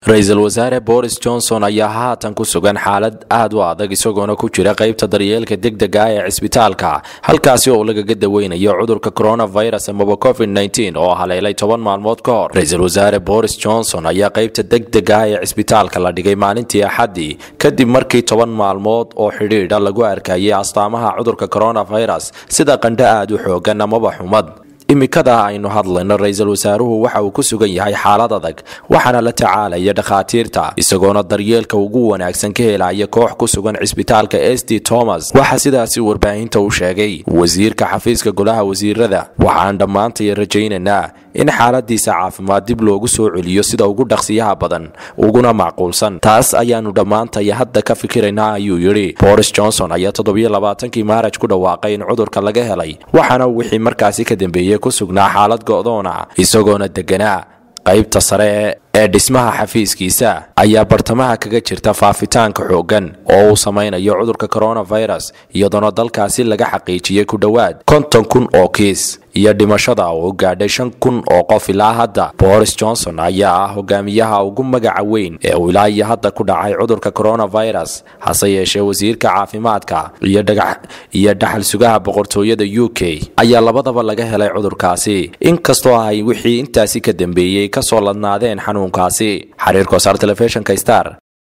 ra-iisul wasaare boris johnson ayaa haatan ku sugan xaalad aad u adag isagoona ku jira qaybta daryeelka degdega ah ee cisbitaalka halkaasi oo lagaga daweynayo cudurka coronavirus amaba covid -19 oo haleelay toban maalmood ka hor ra-iisul wasaare boris johnson ayaa qaybta degdega ah ee cisbitaalka la dhigay maalintii axaddii kadib markii toban maalmood oo xidhiidha lagu arkayay astaamaha cudurka coronavirus sida qandho aad u xoogan amaba xumad imikada aynu hadlayno ra-iisul wasaaruhu waxa uu ku sugan yahay xaalad adag waxaana la tacaalaya dhakhaatiirta isagoona daryeelka ugu wanaagsan ka helaya koox ku sugan cisbitaalka s d thomas waxaa sidaasi warbaahinta u sheegay wasiirka xafiiska golaha wasiirada waxaan dhammaantay rajaynaynaa in xaaladiisa caafimaad dib loogu soo celiyo sida ugu dhaqsiyaha badan uguna macquulsan taas ayaanu dhammaantay hadda ka fikiraynaa ayuu yidhi boris johnson ayaa toddobiyo labaatankii maaraj ku dhawaaqay in cudurka laga helay waxaana wixii markaasi ka dambeeyey ku sugnaa xaalad go'doona isagoona deganaa qaybta sare ee dhismaha xafiiskiisa ayaa bartamaha kaga jirta faafitaanka xooggan oo uu samaynayo cudurka coronavirus iyadoona dalkaasi laga xaqiijiyey ku dhowaad konton kun oo kiis iyo dhimashada oo gaadhay shan kun oo qof ilaa hadda boris johnson ayaa ah hogaamiyaha ugu magaca weyn ee uu ilaa iyo hadda ku dhacay cudurka coronavirus hase yeeshee wasiirka caafimaadka iyo dhaxal sugaha boqortooyada u k ayaa labadaba laga helay cudurkaasi inkastoo ay wixii intaasi ka dambeeyey kasoo ladnaadeen xanuunkaasi xiriirka wasaar telefishnka star